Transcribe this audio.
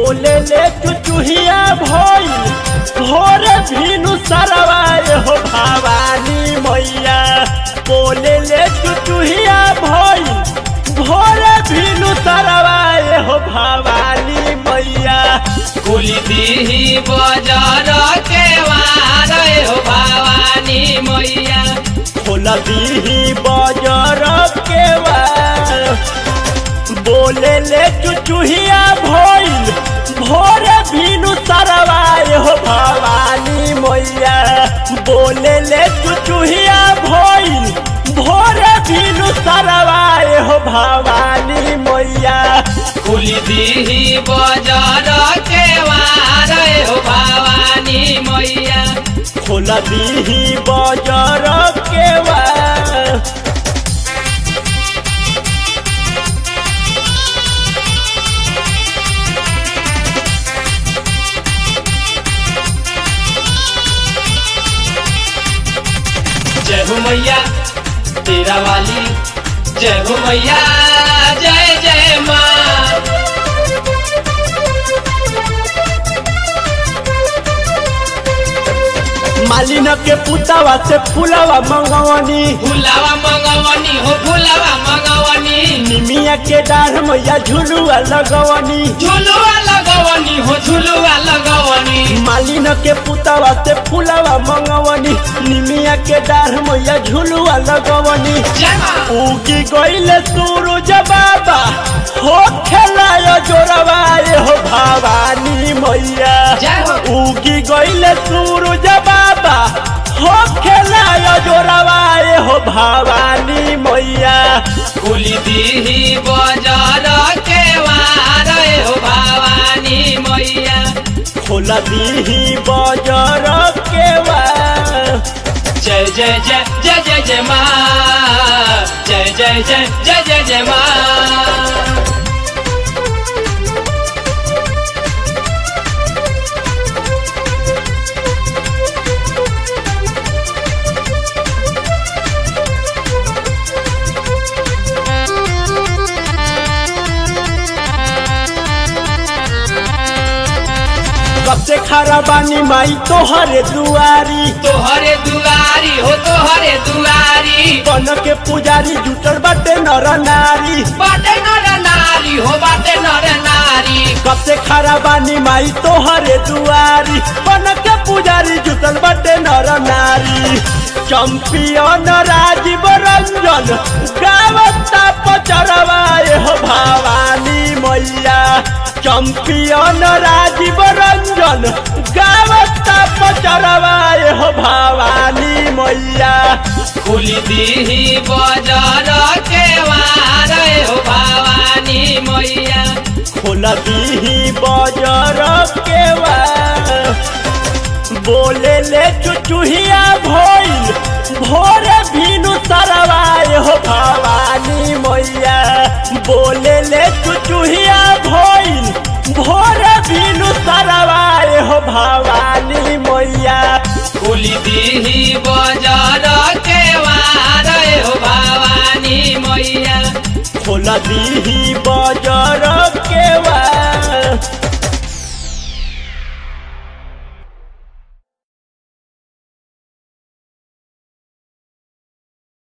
बोले ले चुचुहिया भइल भोरे भीनु सरवाए हो भवानी मैया बोले ले चुचुहिया भइल भोरे भीनु सरवाए हो भवानी मैया कुली दीही बजार के वार हो भवानी मैया खोल दीही बजर के बोले ले चुचुहिया भइल भोरे भीनु सरवाए हो भवानी मैया बोले ले चुचुहिया भइल भोरे भीनु सरवाए हो भवानी मैया कुली दीही बजार के वार हो भवानी मैया खोल दीही बजर के जय हो मैया तेरा वाली जय हो मैया जय जय माँ मालिन के पुतावा से फुलावा मंगवनी फुलावा मंगवनी हो फुलावा मंगवनी निमिया के डाढ़ मैया झुलुआ लगवनी झुलुआ लगवनी हो झुलुआ लगवनी मालिन के पुतावा से फुलावा मंगवनी निमिया के डाढ़ मैया झुलुआ लगवनी जय माँ उगी गईले सूरज बाबा हो खेलायो जोरवाए हो भवानी मैया जय हो उगी गईले सूरज बाबा हो खेलायो जोरवाए हो भवानी मैया कुली दीही बजार के वार हो भवानी मैया खोल दीही बजर के जय जय जय जय जय जय माँ जय जय जय जय जय जय माँ कब से खरा बानी माई तोहरे दुआरी तोहरे दुआरी हो तोहरे दुआरी बन के पुजारी जुटल बाटे नर नारी बाटे नर नारी हो बाटे नर नारी कब से खरा बानी माई तोहरे दुआरी बन के पुजारी जुटल बाटे नर नारी चंपियन राजीव रंजन गावता पचरवाए हो भवानी मैया चंपियन राजीव रंजन गावता पचरवाए हो भवानी मैया कुली दीही बजार के वार हो भवानी मैया खोल दीही बजर के बोले ले चुचुहिया भइल भोरे भीनु सरवाए हो भवानी मैया बोले ले चुचुहिया भइल भोरे भीनु सरवाए हो भवानी मैया कुली दीही बजार के वार हो भवानी मैया खोल दीही